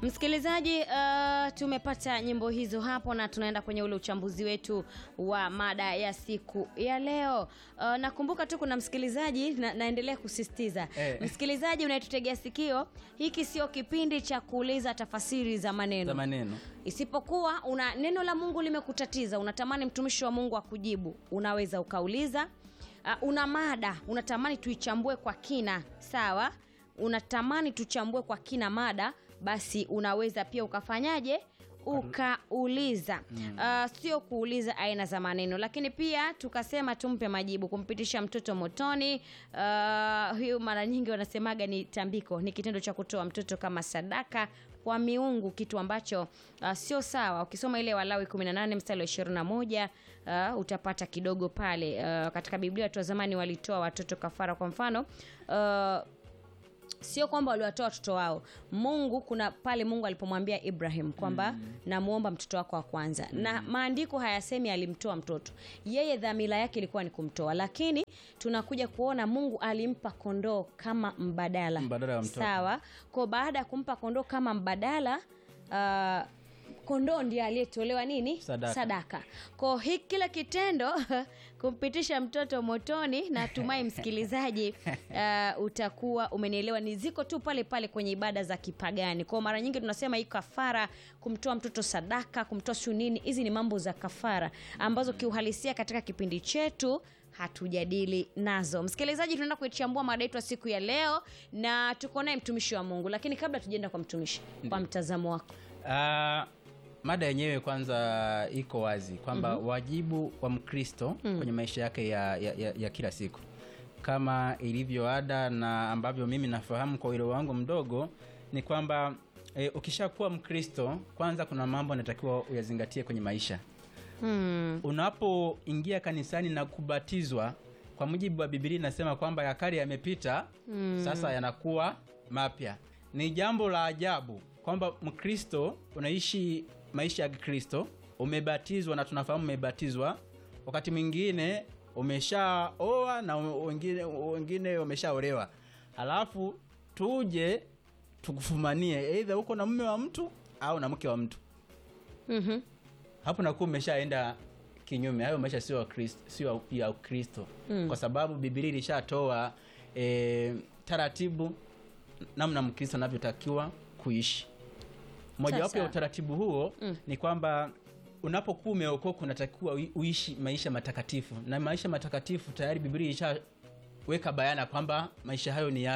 Msikilizaji, uh, tumepata nyimbo hizo hapo na tunaenda kwenye ule uchambuzi wetu wa mada ya siku ya leo. Uh, nakumbuka tu kuna msikilizaji na, naendelea kusisitiza Eh. msikilizaji unayetutegea sikio, hiki sio kipindi cha kuuliza tafasiri za maneno za maneno isipokuwa una neno la Mungu limekutatiza, unatamani mtumishi wa Mungu akujibu, unaweza ukauliza. Uh, una mada unatamani tuichambue kwa kina, sawa? Unatamani tuchambue kwa kina mada, basi unaweza pia ukafanyaje? ukauliza uh, sio kuuliza aina za maneno lakini pia tukasema tumpe majibu kumpitisha mtoto motoni uh, hiyo mara nyingi wanasemaga ni tambiko ni kitendo cha kutoa mtoto kama sadaka kwa miungu kitu ambacho uh, sio sawa ukisoma ile walawi 18 mstari wa 21 uh, utapata kidogo pale uh, katika biblia watu wa zamani walitoa watoto kafara kwa mfano uh, sio kwamba waliwatoa watoto wao mungu kuna pale mungu alipomwambia ibrahim kwamba mm. namuomba mtoto wako wa kwanza mm. na maandiko hayasemi alimtoa mtoto yeye dhamira yake ilikuwa ni kumtoa lakini tunakuja kuona mungu alimpa kondoo kama mbadala Mbadala wa mtoto. sawa ko baada ya kumpa kondoo kama mbadala uh, kondoo ndiye aliyetolewa nini Sadaka. sadaka ko hi kile kitendo kumpitisha mtoto motoni natumai msikilizaji uh, utakuwa umenielewa ni ziko tu pale pale kwenye ibada za kipagani kwao mara nyingi tunasema hii kafara kumtoa mtoto sadaka kumtoa siu nini hizi ni mambo za kafara ambazo kiuhalisia katika kipindi chetu hatujadili nazo msikilizaji tunaenda kuichambua mada yetu ya siku ya leo na tuko naye mtumishi wa mungu lakini kabla tujaenda kwa mtumishi kwa mtazamo wako Ah, mada yenyewe kwanza iko wazi kwamba mm-hmm. wajibu wa mkristo mm. kwenye maisha yake ya, ya, ya, ya kila siku kama ilivyo ada na ambavyo mimi nafahamu kwa uelewa wangu mdogo ni kwamba e, ukishakuwa mkristo kwanza kuna mambo anatakiwa uyazingatie kwenye maisha hmm. unapoingia kanisani na kubatizwa kwa mujibu wa bibilia inasema kwamba ya kale yamepita mm. sasa yanakuwa mapya ni jambo la ajabu kwamba mkristo unaishi maisha ya kikristo umebatizwa na tunafahamu umebatizwa wakati mwingine umeshaoa na wengine wengine wameshaolewa halafu tuje tukufumanie eidha uko na mume wa mtu au na mke wa mtu mm-hmm. hapo nakuwa umeshaenda kinyume hayo maisha sio ya Kristo- sio ya ukristo mm. kwa sababu bibilia ilishatoa e, taratibu namna mkristo anavyotakiwa kuishi mojawapo Sasa. ya utaratibu huo mm. ni kwamba unapokuwa umeokoka unatakiwa ui- uishi maisha matakatifu na maisha matakatifu tayari bibilia ilishaweka bayana kwamba maisha hayo ni ya